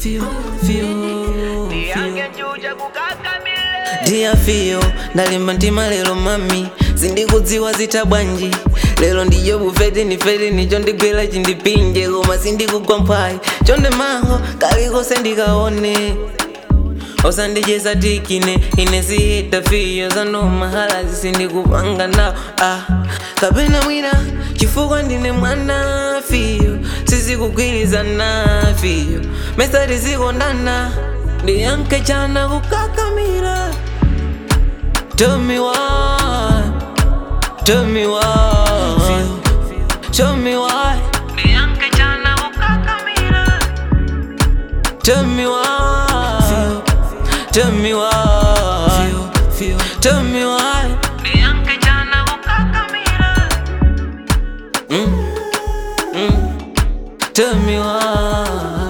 feel, feel, Niange njuja kukakamile Dear feel, ndalimba mtima lero mami sindikudziwa zita bwanji lero ndiyo bufeti nifeti nicho ndigwera chindipinje koma sindikugwa mphayi chonde mango kalikose ndikaone osandicheza tikine ine sihita fiyo zano mahala zisindikupanga nawo ah. kapena mwina chifukwa ndine mwana fiyo sizikugwirizana fiyo mesati zikondana ndiyanke chana kukakamira Tell me why Tell me why Show me why Nianke chana kukakamira Tell me why Tell me why Tell me why Nianke chana kukakamira mm. Mm. Tell me why